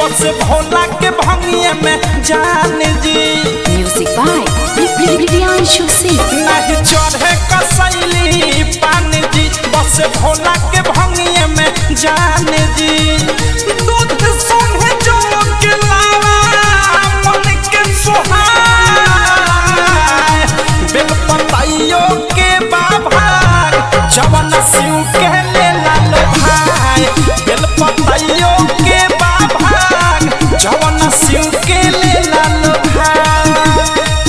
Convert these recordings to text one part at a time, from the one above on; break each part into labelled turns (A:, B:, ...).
A: बस भोला के भंगिए में जान जी
B: Music by Priyanshu Singh.
A: नहीं चढ़े कसैली पान जी बस भोला के भंगिए में जान जी दूध संगे जो के लावा मन के सुहाए बेल पताइयो के बाबा जवन शिव के ले लालो भाई बेल पताइयो के बाबा जवन शिव के ले लालो भाई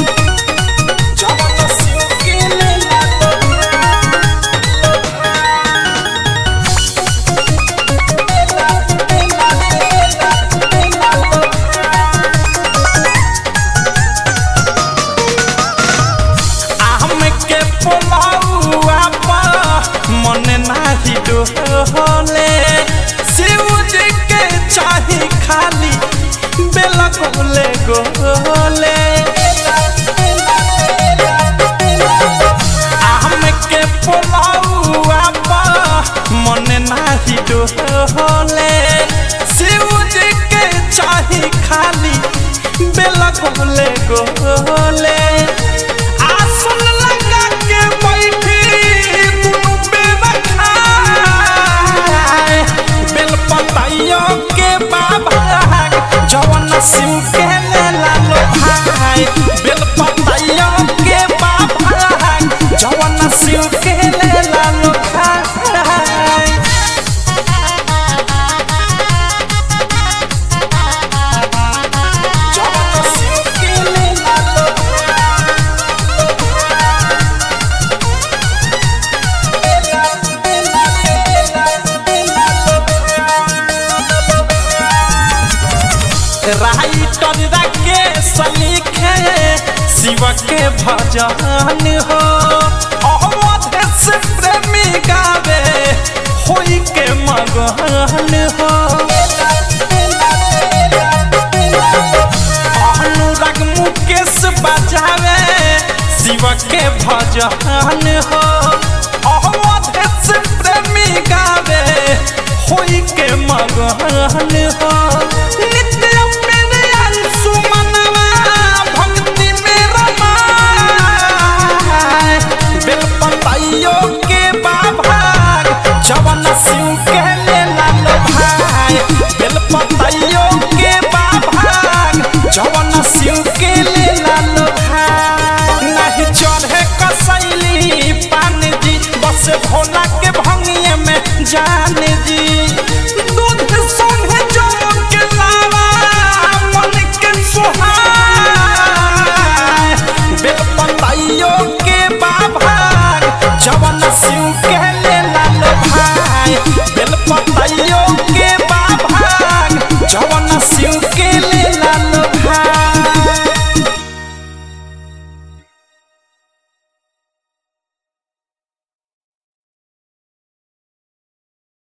A: जवन शिव के ले लालो आम के पोलौआ पर मन नाही डोले शिव जी के चाही खाली बेल गोले गोले आम के पोलौआ पर मन नाही डोले शिव जी के चाही खाली बेल गोले गोले आसन लगा के बैठी दुनु बेर खाए बेल पताइयो के बाबा जवन शिव के ले लालो भाई बेल पताइयो के बाबा जवन शिव के ले लालो भाई जवन शिव के ले लालो राइटर राकेश लिखे शिव के भजन हो अवध से प्रेमी गावे होई के मगन हो अनुराग मुकेश बजावे शिव के भजन हो अवध से प्रेमी गावे होई के मगन हो